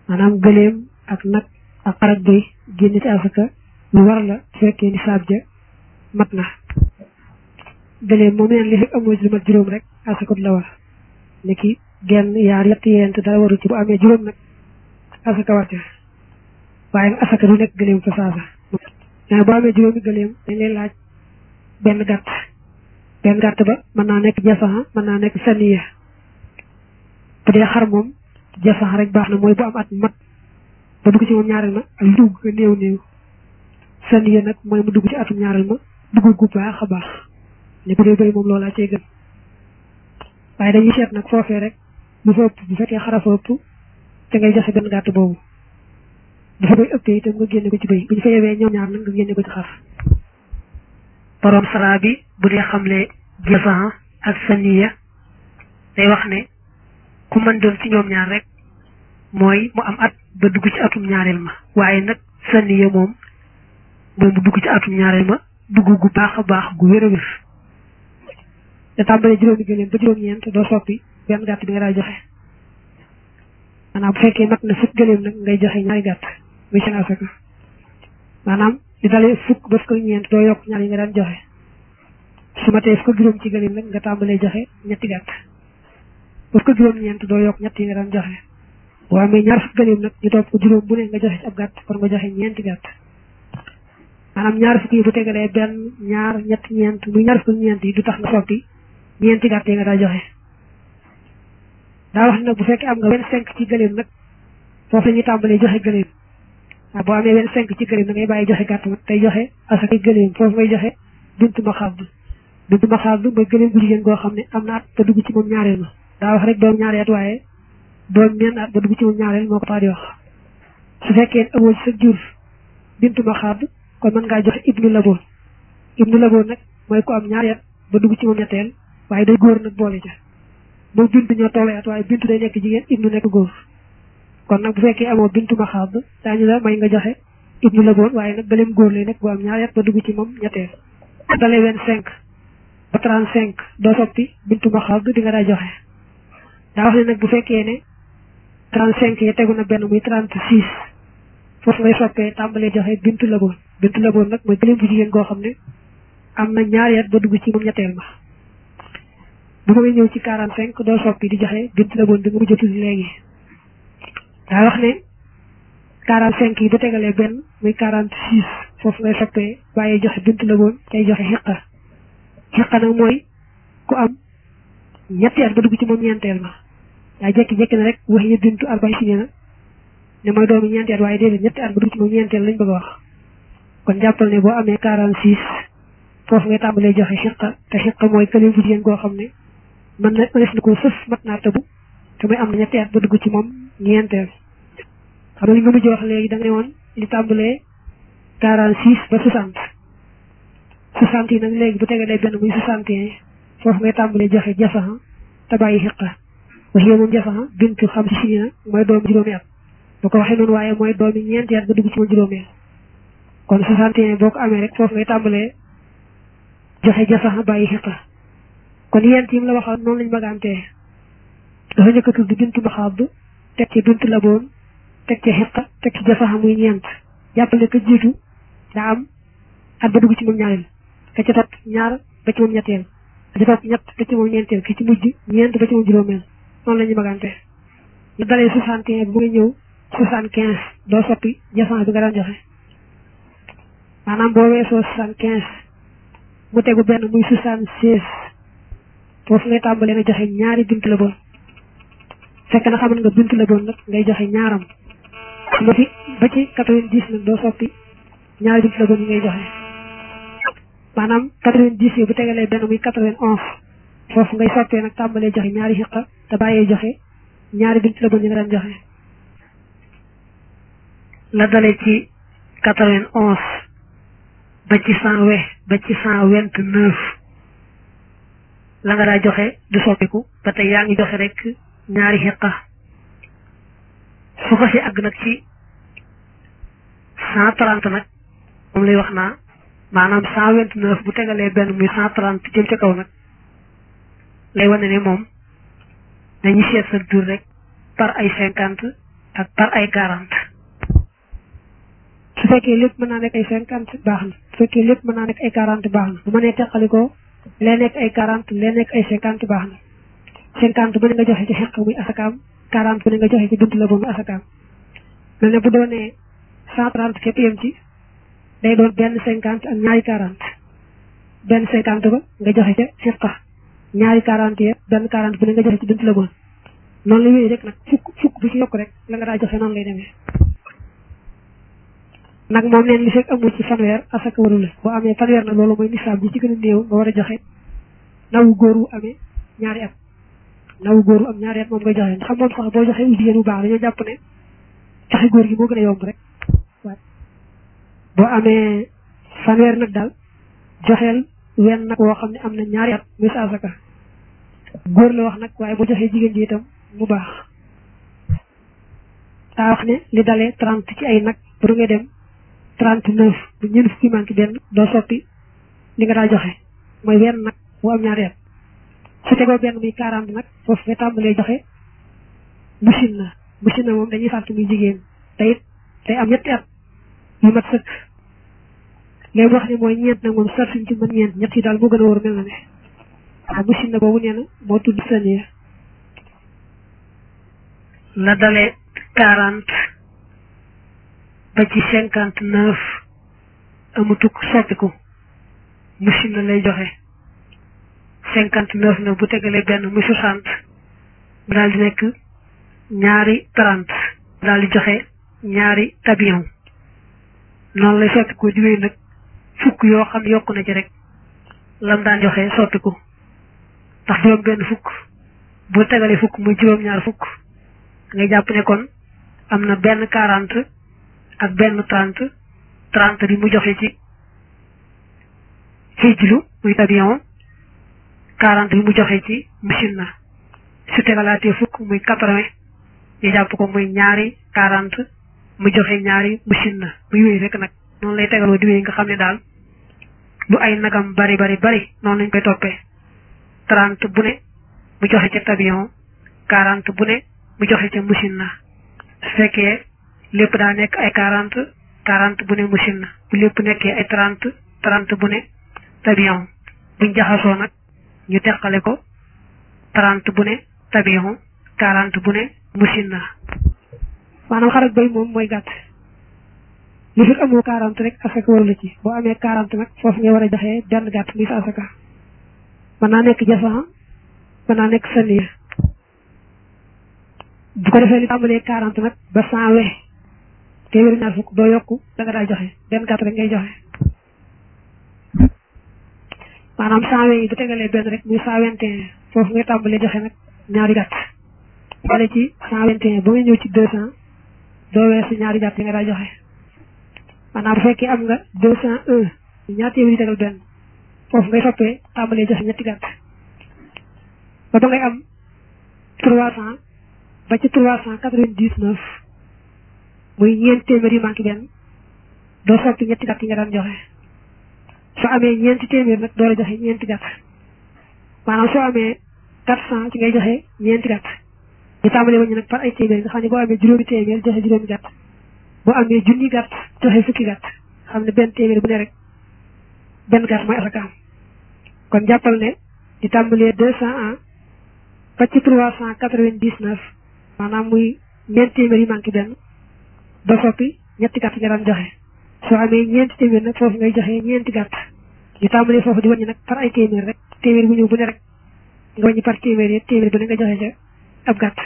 maanaam gëleem ak nag ak xarak bëy génn ci asaka lu war la su fekkee ni saab ja mat na gëleem moom neen li fekk amoo ci lu mat juróom rek asaka du la war ni ki genn yaar yett yeent dara waru ci bu amee juróom nag asaka war ca waaye nag asaka du nekk gëleem fa saasa mais boo amee juróomi gëleem dañ lay laaj benn gàtt benn gàtt ba mën naa nekk jasaxa mën naa nekk saniya bu dee xar moom jasaxa rek baax na mooy bu am at mat ba dugg ci moom ñaareel ma ak dugg ko néew néew saniya nag mooy mu dugg ci atum ñaareel ma dugg gu baax a baax ne bu dee bëri moom loolaa cay gën waaye dañuy seet nag foofee rek bu fa ëpp bu fekkee xara fa ëpp te ngay joxe benn gàtt boobu bu fa koy ëppee itam nga génne ko ci bëy bu ñu fa yewee ñoom ñaar nag nga génne ko ci xar borom sara bi bu dee xamle jasan ak saniya day wax ne ku mën doon ci ñoom ñaar rek mooy mu am at ba dugg ci atum ñaareel ma waaye nag saniya moom mooy mu dugg ci atum ñaareel ma dugg gu baax a baax gu wér a wér te tàmbalee juróomi gëléem ba juróom-ñeent doo soppi benn gàtt bi nga daa joxe maanaam bu fekkee mat na fukk gëléem nag ngay joxe ñaari gàtt muy seen asaka maanaam di dalee fukk ba fukk ñeent doo yokk ñaar yi nga daan joxe su ma tee fukk juróom ci gëléem nag nga tàmbalee joxe ñetti gàtt ba fukk juróom-ñeent doo yokk ñett yi nga daan joxe boo amee ñaar fukk gëléem nag ñu topp ko juróom bu ne nga joxe ci ab gàtt kon nga joxe ñeenti gàtt maanaam ñaar fukk yi bu tegalee benn ñaar ñett ñeent muy ñaar fukk ñeent yi du tax nga soppi ñeenti gàtt yi nga daa joxe daa wax nag bu fekkee am nga vingt-cinq ci gëléem nag foofu la ñuy tàmbalee joxe gëléem waaw boo amee vingt-cinq ci gëléem da ngay bàyyi joxe gàtt nag tey joxe asaka gëléem foofu ngay joxe bintu ma xaab bintu ma xaab mooy gëléem gu jigéen goo xam ne am na at ba dugg ci moom ñaareel ma daa wax rek doom ñaari at waaye doom ñenn at ba dugg ci moom ñaareel moo ko tax di wax su fekkee amoo ci sa jur bintu ma xaab kon mën ngaa joxe ibnu laboon ibnu laboon nag mooy ku am ñaari at ba dugg ci moom ñetteel waaye day góor nag boole ca moom bintu ñoo tollee at waaye bintu day nekk jigéen ibnu nekk góor kon nag bu fekkee amoo bintu ma xaab daañu la may nga joxe ibnu laboon waaye nag gëléem góor lay nekk bu am ñaari at ba dugg ci moom ñetteel dalee vingt cinq ba trente cinq doo soppi bintu ma xaab di nga daa joxe daa wax ne nag bu fekkee ne trente cinq yi tegu na benn muy trente six foofu ngay soppee tàmbalee joxe bintu laboon bintu laboon nag mooy gëléem bu jigéen goo xam ne am na ñaari at ba dugg ci moom ñetteel ma bu ma ñëw ci quarante cinq doo soppi di joxe bintu laboon bi nga mujj a tudd léegi daa wax ne quarante cinq yi bu tegalee benn muy quarante six foofu ngay soppee waaye joxe bintu laboon tey joxe xiqa xiqa nag mooy ku am ñetti at ba dugg ci moom ñeenteel ma daa jekki-jekki na rek wax yi bintu arbay si na ne mooy doomu ñeenti at waaye déedéet ñetti at ba dugg ci moom ñeenteel lañ bëgg a wax kon jàppal ne boo amee quarante six foofu ngay tàmbalee joxe xiqa te xiqa mooy këlim bu jigéen goo xam ne mën na mënees na ko sës mat naa tëbu te muy am na ñetti at ba dugg ci moom ñeenteel xam nga li nga mujj wax léegi da nga ne woon li tàmbalee quarante six ba soixante soixante yi nag léegi bu tegalee benn muy soixante et un foofu ngay tàmbalee joxe jasaxa te bàyyi xiqa wax yow moom jasaxa bintu xam si si na mooy doomu juróomi at bu ko waxee noonu waaye mooy doomi ñeenti at ba dugg ci moom juróomi at kon soixante et un boo ko amee rek foofu ngay tàmbalee joxe jasaxa bàyyi xiqa kon yent yi mu la waxoon noonu lañ bëggaantee dafa njëkk a tudd bintu maxaab teg ci bintu laboon teg ci xiqa teg ci jasaxa muy ñeent jàppale ne ka jiitu daa am at ba dugg ci moom ñaareel ka ca topp ñaar ba ci moom ñetteel ka ca topp ñett ba ci moom ñeenteel ki ci mujj ñeent ba ci moom juróomeel noonu la ñu bëggante la dalee soixante et un bu nga ñëw soixante quinze doo soppi jasaxa bi nga daan joxe maanaam boo weesoo soixante quinze mu tegu benn muy soixante seize foofu ngay tàmbalee na joxe ñaari bintu la bon fekk na xamal nga bintu la bon nag ngay joxe ñaaram ba ci ba ci quatre-vingt-dix nag doo soppi ñaari bintu la bon yi ngay joxe maanaam quatre-vingt-dix yi bu tegalee benn muy quatre-vingt-onze foofu ngay soppee nag tàmbalee joxe ñaari xiqa te bàyyee joxe ñaari bintu la bon yi nga daan joxe la dalee ci quatre-vingt-onze ba ci cent we ba ci cent vingt-neuf la nga daa joxe du soppiku ba tey yaa ngi joxe rek ñaari xiqa su ko si àgg nag ci cent trente nag moom lay wax naa maanaam cent vingt neuf bu tegalee benn muy cent trente jëm ca kaw nag lay wane ne moom dañuy seet sa jur rek par ay cinquante ak par ay quarante su fekkee lépp mën naa nekk ay cinquante baax na su fekkee lépp mën naa nekk ay quarante baax na bu ma nee teqalikoo lee nekk ay quarante lee nekk ay cinquante baax na cinquante bu ne nga joxe ci xeq muy asakaam quarante bu ne nga joxe ci bunt la ba muy asakaam mel ne bu doonee cent trente képp yem ci day doon benn cinquante ak ñaari quarante benn cinquante ba nga joxe ca xeqa ñaari quarante ya benn quarante bu ne nga joxe ci bunt la bon noonu la wéy rek nag fukk fukk bu ci yokk rek la nga daa joxe noonu lay demee nag moom neen li fekk amul ci fanweer asaka waru la boo amee fanweer nag loolu mooy nisaab bi ci gën a néew nga war a joxe nawu góor wu amee ñaari at nawu góor wu am ñaari at moom ngay joxe xam moom sax boo joxe wu jigéen bu baax dañoo jàpp ne joxe góor gi moo gën a yomb rek boo amee fanweer nag daal joxeel wenn nag woo xam ne am na ñaari at muy sa asaka góor la wax nag waaye boo joxee jigéen ji itam mu baax daa wax ne li dalee trente ci ay nag bu ngay dem trente neuf bu ñeent fukki manqué benn doo soppi li nga daa joxe mooy wenn nag bu am ñaari at su tegoo benn muy quarante nag foofu nga tàmbalee joxe machine na machine na moom dañuy fàtte muy jigéen te it day am ñetti at yu mat sëkk léegi wax ne mooy ñeent nag moom sar suñ ci mën ñeent ñett yi daal moo gën a wóor mel na ne waaw machine na boobu nee na moo tudd saniya la dalee quarante ba ci cinquante neuf amutuk soppiku machine na lay joxe cinquante neuf na bu tegalee benn muy soixante mu daal di nekk ñaari trente daal di joxe ñaari tabion noonu lay soppiku di wéy nag fukk yoo xam yokku na ci rek lam daan joxe soppiku ndax juróom benn fukk bu tegalee fukk muy juróom ñaar fukk ngay jàpp ne kon am na benn quarante ak benn trente trente bi mu joxe ci xijlu muy tabion quarante bi mu joxe ci machine na su tegalaatee fukk muy quatre-vingts ñu jàpp ko muy ñaari quarante mu joxe ñaari machine na muy wéy rek nag noonu lay tegaloo di wéy nga xam ne daal lu ay nagam bari bari bari noonu lañ koy toppee trente bu ne mu joxe ca tabion quarante bu ne mu joxe ca machine na su fekkee lépp daa nekk ay quarante quarante bu ne machine na bu lépp nekkee ay trente trente bu ne tabion buñ jaxasoo nag ñu teqale ko trente bu ne tabion quarante bu ne machine na maanaam xarak bay moom mooy gàtt li fi amoo quarante rek asaka waru la ci boo amee quarante nag foofu nga war a joxee benn gàtt muy sa asaka mën naa nekk jasan mën naa nekk saniya bu ko defee li tàmbalee quarante nag ba cent we téeméeri ñaar fukk doo yokku da nga daa joxe benn gàtt rek ngay joxe maanaam cent we yi bu tegalee benn rek muy cent vingt et un foofu ngay tàmbalee joxe nag ñaari gàtt wala ci cent vingt et un ba nga ñëw ci deux cent doo weesu ñaari gàtt yi nga daa joxe maanaam bu fekkee am nga deux cent un ñaar téeméeri tegal benn foofu ngay soppee tàmbalee joxe ñetti gàtt ba ba ngay am trois cent ba ci trois cent quatre-vingt-dix-neuf muy ñeent téeméer yu manqué benn doo soppi ñetti gàtt yi nga daan joxe soo amee ñeenti téeméer nag door a joxe ñeenti gàtt maanaam soo amee quatre cent ci ngay joxe ñeenti gàtt ñu tàmbalee wañu nag par ay téeméer nga xam ne boo amee juróomi téeméer joxe juróomi gàtt boo amee junni gàtt joxe fukki gàtt xam ne benn téeméer bu ne rek benn gàtt mooy asakaam kon jàppal ne di tàmbalee deux cent un ba ci trois cent quatre-vingt-dix-neuf maanaam muy ñeent téeméer yi manqué benn doo soppi ñetti gàtt nga daan joxe soo amee ñeenti téeméer nag foofu ngay joxe ñeenti gàtt ñu tàmbalee foofu di wàññi nag par ay téeméer rek téeméer bu ñëw bu ne rek nga wàññi par téeméer yi téeméer bu ne nga joxe ca ab gàtt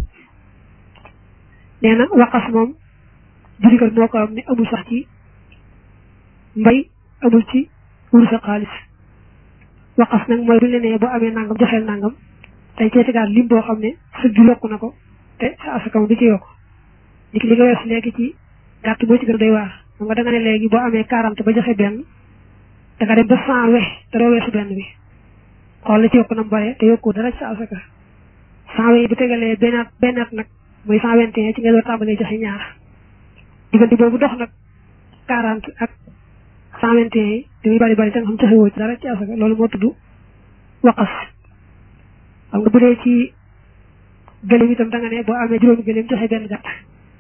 nee na waqas moom jurikat moo ko am ne amul sax ci mbay amul ci wurus ak xaalis waqas nag mooy bu ñu la nee boo amee nangam joxeel nangam tey cee tegaat lim boo xam ne sëg ju lokk na ko te sa asakam du ci yokk nit ki li nga wees léegi ci gàtt moo ci gën a doy waar xam nga da nga ne léegi boo amee quarante ba joxe benn da nga dem ba cent we te doo weesu benn bi xool la ci yokk na mu bare te yokku dara ci sa asaka cent we bu tegalee bennaat bennaat nag muy cent vingt et un ci nga door tàmbalee joxe ñaar diggante boobu dox nag quarante ak cent vingt et un yi dañuy bari bari te nga xam joxe woo ci dara ci asaka loolu moo tudd waqas xam nga bu dee ci gëléem itam da nga ne boo amee juróomi gëléem joxe benn gàtt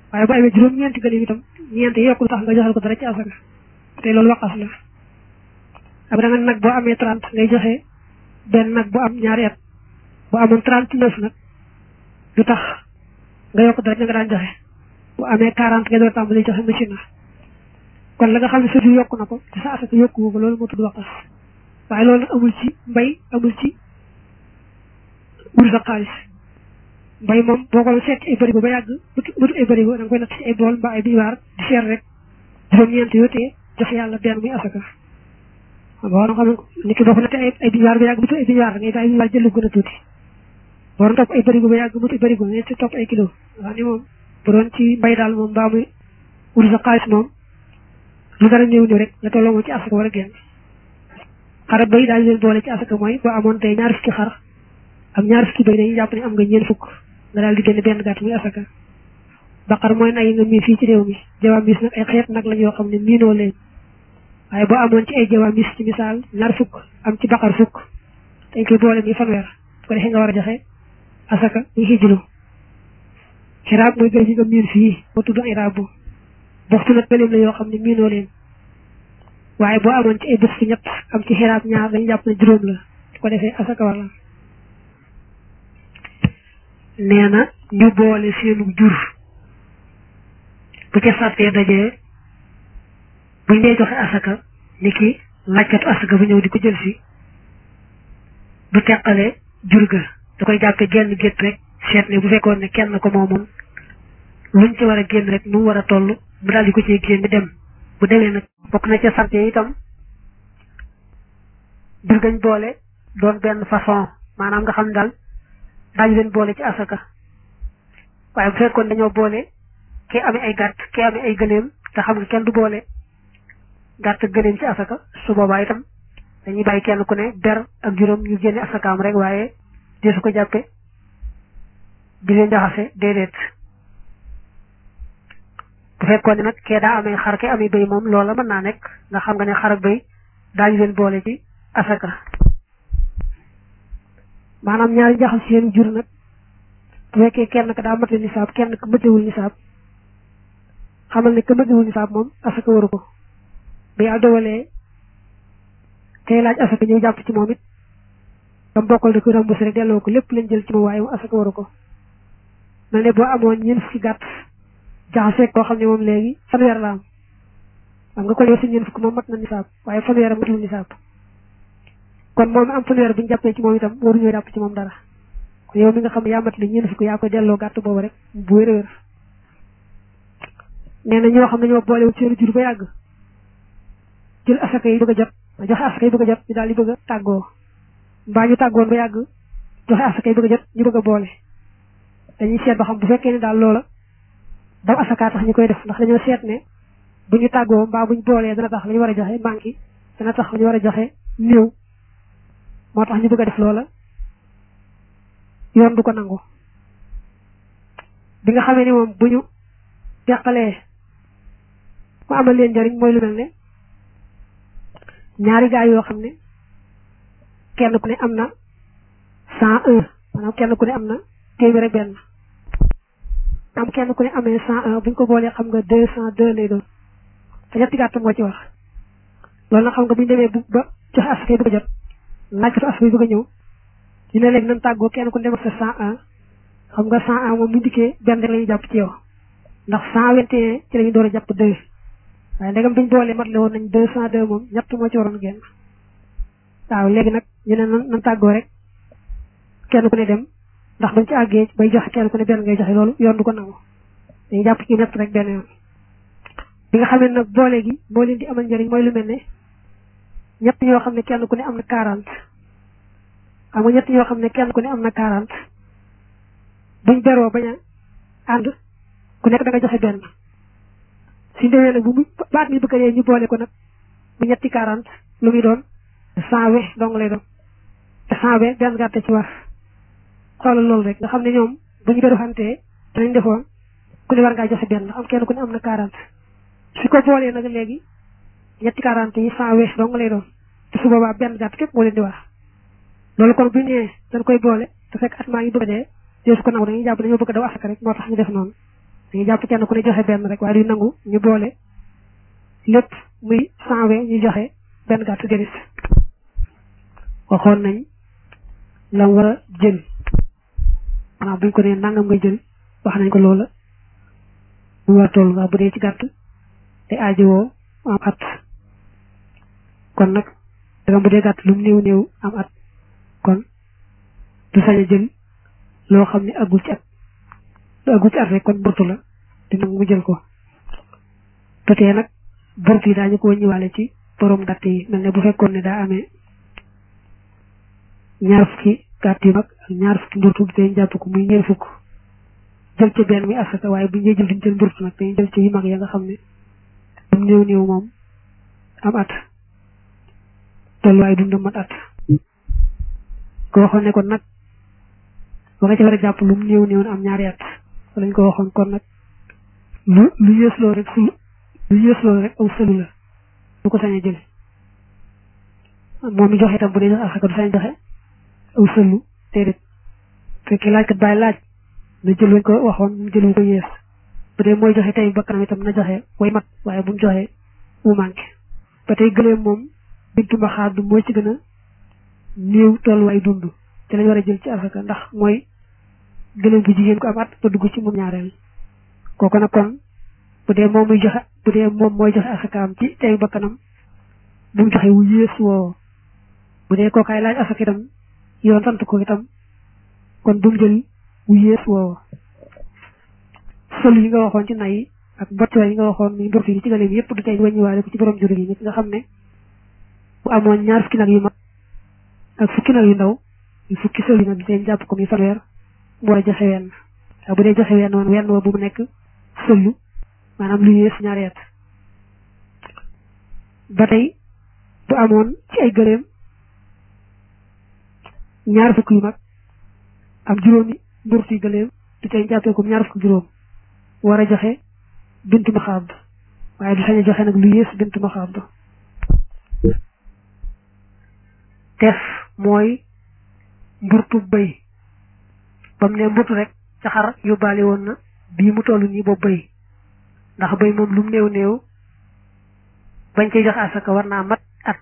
waaye bu amee juróom ñeenti gëléem itam ñeent yi yokkul tax nga joxal ko dara ci asaka te loolu waqas la ab da nga nag boo amee trente ngay joxe benn nag bu am ñaari at bu amoon trente neuf nag du tax nga yokk dara nga daan joxe bu amee quarante nga door tàmbali joxe machine na kon la nga xam ne sa jur yokku na ko te sa asaka yokku ko loolu moo tudd waqas waaye loolu nag amul ci mbay amul ci wur sa xaalis mbay moom boo ko seet ci ay bërigo ba yàgg bëtu ay bërigo da nga koy natt ci ay bool mbaa ay biwaar di seet rek juróom-ñeent yoo tee jox yàlla benn muy asaka boo xam ne nit ki boo ko nattee ay biwaar ba yàgg bëtu ay biwaar da ngay bàyyi biwaar jël lu gën a tuuti boo doon topp ay bërigo ba yàgg bëtu ay bërigo nga ci topp ay kilo wax ni moom bu doon ci mbay daal moom mbaa muy wur sa xaalis moom lu dara néew ñëw rek nga tolloo moom ci asaka war a génn xar bay daal leen boole ci asaka mooy boo amoon tey ñaar fukki xar am ñaar fukki bay dañuy jàpp ne am nga ñeent fukk nga daal di génne benn gàtt muy asaka baqar mooy nag yi nga mii fii ci réew mi jawamis nag ay xeet nag lañ yoo xam ne miinoo leen waaye boo amoon ci ay jawamis ci misaal ñaar fukk am ci baqar fukk dañ koy boole muy fanweer su ko defee nga war a joxe asaka muy xijlu xiraab mooy gël yi nga miin fii moo tudd iraab bu boxtu nag gëleem la yoo xam ne miinoo leen waaye boo amoon ci ay bés ci ñett am ci xiraab ñaar dañu jàpp ne juróom la su ko defee asaka war la nee na ñu boole seenu jur bu ca sàttee dajee buñ dee joxe asaka ni ki laajkatu asaka bu ñëw di ko jël si du teqale jur ga da koy jàppe genn gétt rek seet ne bu fekkoon ne kenn ko moomoon luñ ci war a génn rek nu mu war a toll mu daal di ko ci génn dem bu demee nag bokk na ca sàtte itam jur gañ boole doon benn façon maanaam nga xam ne daal daañu leen boole ci asaka waaye bu fekkoon dañoo boole kee amee ay gàtt kee amee ay gëléem te xam nga kenn du boole gàtt ak gëléem ci asaka su boobaa itam dañuy bàyyi kenn ku ne ber ak juróom ñu génne asakaam rek waaye di su ko jàppe di leen jaxase déedéet bu fekkoon ne nag kee daa amee xar kee amee béy moom loola mën naa nekk nga xam nga ne xar ak béy daañu leen boole ci asaka maanaam ñaari jaxal seen jur nag bu fekkee kenn ka daa mate nisaab kenn ka matewul nisaab xamal ne ka matewul nisaab moom asaka waru ko bi yàlla dogalee kay laaj asaka ñëw jàpp ci moom it dam bokkal da ko remboursé rek delloo ko lépp lañ jël ci moom waaye moom asaka waru ko mel ne boo amoon ñeent fukki gàtt jaxasee koo xam ne moom léegi fanweer la am xam nga ko yow si ñeent fukki moom mat na nisaab waaye fanweer a matul nisaab kon moom am fanweer bu ñu jàppee ci moom itam waruñoo jàpp ci moom dara kon yow mi nga xam ne yaa mat li ñeent fukk yaa koy delloo gàtt boobu rek bu wér a wér nee na ñoo xam ne ñoo boolewul seen jur ba yàgg jël asaka yi bëgg a jot joxe asaka yi bëgg a jot ñu daal di bëgg a tàggoo mbaa ñu tàggoon ba yàgg joxe asaka yi bëgg a jot ñu bëgg a boole dañuy seet ba xam bu fekkee ne daal loola daw asaka tax ñu koy def ndax dañoo seet ne bu ñu tàggoo mbaa bu ñu boolee dana tax la ñu war a joxe manqué dana tax la ñu war a joxe néew moo tax ñu bëgg a def loola yoon du ko nangu bi nga xamee ni moom bu ñu teqalee mu amal leen njariñ mooy lu mel ne ñaari gaay yoo xam ne kenn ku ne am na cent un maanaam kenn ku ne am na téeméer ak benn am kenn ku ne amee cent un bu ñu ko boolee xam nga deux cent deux lay doon te ñetti gàtt moo ci wax loolu nag xam nga bu ñu demee bu ba joxe asaka yi bëgg a jot laajkatu asaka yi bëgg a ñëw ñu ne léegi nan tàggoo kenn ku ne demal sa cent un xam nga cent un moom bu dikkee benn rek la ñuy jàpp ci yow ndax cent vingt et un ci la ñu door a jàpp deux waaye ndegam biñ boolee mat la woon nañ deux cent deux moom ñett moo ci waroon génn waaw léegi nag ñu ne nan nan tàggoo rek kenn ku ne dem ndax bañ ci àggee bay joxe kenn ku ne benn ngay joxe loolu yoon du ko nangu dañuy jàpp ci ñett rek benn yoon bi nga xamee nag boole gi moo leen di amal njëriñ mooy lu mel ne ñett ñoo xam ne kenn ku ne am na quarante xam nga ñett ñoo xam ne kenn ku ne am na quarante buñ beroo bañ a ànd ku nekk da nga joxe benn suñ demee nag bu mu baat mi bëgg a ñu boole ko nag bu ñetti quarante lu muy doon cent we dong lay doon te cent we benn gàtte ci war xoolal loolu rek nga xam ne ñoom bu ñu beru xantee danañ defoon ku ne war ngaa joxe benn am kenn ku ne am na quarante su ko boolee nag léegi ñetti quarante yi cent we dong lay doon te su boobaa benn gàtt képp moo leen di wax loolu kon bu ñu nee dañ koy boole te fekk at maa ngi bëgg a dee dee su ko nangu dañuy jàpp dañoo bëgg a daw asaka rek moo tax ñu def noonu dañuy jàpp kenn ku ne joxe benn rek waaye du nangu ñu boole lépp muy cent vingt ñu joxe benn gàtt déedéet waxoon nañ lam war a jël maanaam buñ ko nee nangam nga jël wax nañ ko loola mu war a toll nga bu dee ci gàtt te aajowoo am at kon nag dagam bu dee gàtt lu mu néew néew am at kon du sañ a jël loo xam ne aggul ci at lu aggul ci at rek kon burtu la te nag mu jël ko totee nag burtu yi daañu ko wàññiwaale ci borom gàtt yi mel ne bu fekkoon ne daa amee ñaar fukki gàtt yu mag ak ñaar fukki mburtu dañ jàpp ko muy ñeent fukk jël ci benn muy asaka waaye bu ñu jël duñ jël mburtu nag dañuy jël ci yu mag ya nga xam ne am néew néew moom am at tolluwaay dundam mat at ko waxoon ne kon nag ba nga ci war a jàpp lu mu néew néew am ñaari at lañ ko waxoon kon nag lu lu yées loolu rek su lu yées loolu rek aw sëlu la du ko sañ a jël moom mi joxe itam bu dee joxe asaka du sañ a joxe aw sëlu déedéet fekkee laaj kat bàyyi laaj na jël lañ ko waxoon mu jël ko yées bu dee mooy joxe tey bakkanam itam na joxe way mat waaye bu mu joxe mu manqué ba tey gëleem moom bintu ma xaar du mooy ci gën a néew tolluwaay dund te lañ war a jël ci asaka ndax mooy gëleem bu jigéen ko am at ba dugg ci moom ñaareel kooku nag kon bu dee moom muy joxe bu dee moom mooy joxe asakaam ci tey bakkanam bu mu joxe wu yées woo bu dee kookaay laaj asaka itam yoon sant ko itam kon bu mu jël wu yées woo sol yi nga waxoon ci nay ak mboccoo yi nga waxoon muy mbir yi ci gëleem yëpp du tey wàññiwaale ko ci borom jur gi nit nga xam ne bu amoon ñaar fukki nag yu mag ak fukki nag yu ndaw yu fukki sol yi nag dañ jàpp ko muy fanweer mu war a joxe wenn waaye bu dee joxe wenn woon wenn woo bu mu nekk sëllu maanaam lu yées ñaari at ba tey bu amoon ci ay gëléem ñaar fukk yu mag am juróomi mburti gëléem du tey jàppee ko ñaar fukk juróom war a joxe bintu ma xaab waaye du sañ a joxe nag lu yées bintu ma xaab tef mooy mburtu bëy ba mu ne mburtu rek ca xar yóbbaale woon na bii mu toll nii boobu bëy ndax bëy moom lu mu néew néew bañ koy joxe asaka war naa mat at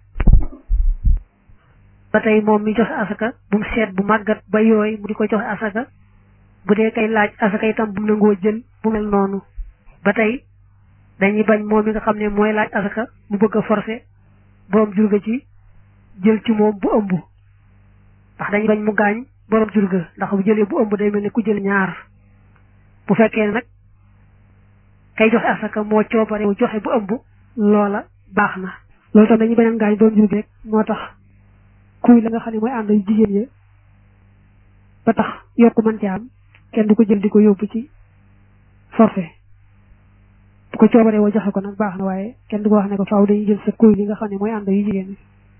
ba tey moom mi joxe asaka bu mu seet bu màggat ba yooy mu di ko joxe asaka bu dee kay laaj asaka itam bu mu nangoo jël bu mel noonu ba tey dañuy bañ moom mi nga xam ne mooy laaj asaka mu bëgg a forcer borom jur ga ci jël ci moom bu ëmb ndax dañuy bañ mu gaañ borom jur ga ndax bu jëlee bu ëmb day mel ne ku jël ñaar bu fekkee nag kay joxe asaka moo coobare wu joxe bu ëmb loola baax na loolu tam dañuy bañ a gaañ borom jur gi rek moo tax kuy la nga xam ne mooy ànd yu jigéen ya ba tax yokku mën ci am kenn du ko jël di ko yóbbu ci forfait bu ko coobaree woo joxe ko nag baax na waaye kenn du ko wax ne ko faaw dañuy jël sa kuy li nga xam ne mooy ànd yu jigéen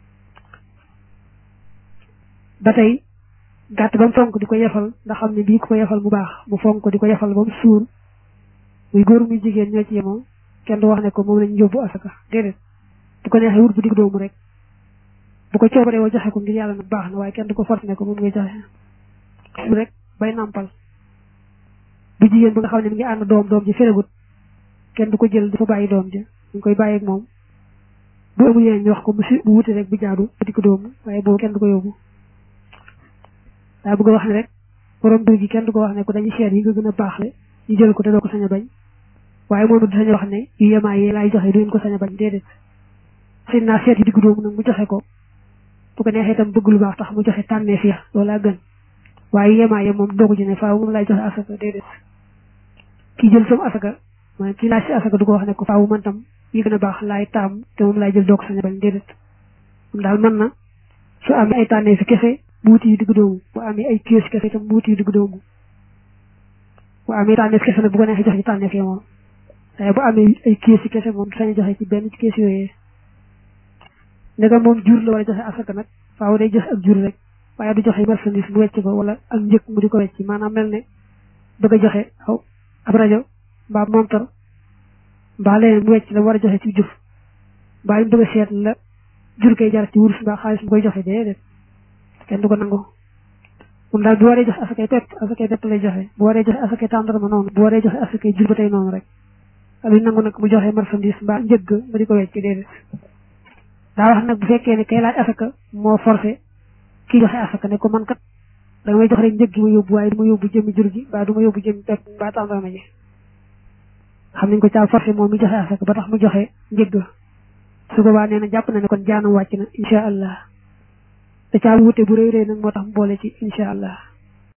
ba tey gàtt ba mu fonk di ko yefal nga xam ne bii ku ko yefal mu baax mu fonk ko di ko yefal ba mu suur muy góor muy jigéen ñoo ci yemoo kenn du wax ne ko moom lañu yóbbu asaka déedéet bu ko neexee wut bu digg doomu rek bu ko coobaree woo joxe ko ngir yàlla nag baax na waaye kenn du ko forcé ne ko moom ngay joxe rek bay nàmpal bu jigéen ba nga xam ne mi ngi ànd doom doom ji feregut kenn du ko jël dafa bàyyi doom ji ñu koy bàyyi ak moom bu amul yeneen ñu wax ko bu si bu wuti rek bu jaadu bu digg doomu waaye boobu kenn du ko yóbbu daa bëgg a wax ne rek borom dur gi kenn du ko wax ne ko dañuy seet yi nga gën a baaxle ñu jël ko te doo ko sañ a bañ waaye moom it du sañ a wax ne yu yemaay yi laay joxe du ngeen ko sañ a bañ déedéet xëy naa seet yi digg doomu nag mu joxe ko bu ko neexee itam bëgg lu baax tax mu joxe tànneef ya loolaa gën waaye yemaay ya moom doogu ci ne faaw moom laay joxe asaka déedéet ki jël sama asaka maanaam ki laaj si asaka du ko wax ne ko faaw man tam yi gën a baax laay taam te moom laay jël doo ko sañ a bañ déedéet moom daal mën na su amee ay tànneef kese bu wuti yu digg doomu bu amee ay kios kese itam bu wuti yu digg doomu bu amee tànneef kese nag bu ko neexee joxe ci tànneef ya moom waaye bu amee ay kios yi kese moom du sañ a joxe ci benn ci kios yooyee ndegam moom jur la war a joxe asaka nag faaw day joxe ak jur rek waaye du joxe marchandise mu wecc ko wala ak njëkk mu di ko wecc maanaam mel ne bëgg a joxe aw ab rajo mbaa montar mbaa leneen mu wecc la war a joxe ci jur mbaa ñu bëgg a seet la jur koy jar ci wurus mbaa xaalis mu koy joxe déedéet kenn du ko nangu moom daal bu waree joxe asakay pepp asakay pepp lay joxe bu waree joxe asakay tàndarma noonu bu waree joxe asakay jur ba tey noonu rek luñ nangu nag mu joxe marchandise mbaa njëgg ba di ko wecc déedéet daa wax nag bu fekkee ne kay laaj asaka moo forcé kii joxe asaka ne ko man kat da nga may jox rek njëg gi ma yóbbu waaye du ma yóbbu jëmmi jur gi mbaa du ma yóbbu jëmmi pepp mbaa tàndarma ji xam nañ ko caa forcé moom mi joxe asaka ba tax mu joxe njëgg su boobaa nee na jàpp na ne kon jaanam wàcc na incha allah te caa wute bu rëy rëy nag moo tax mu boole ci incha allah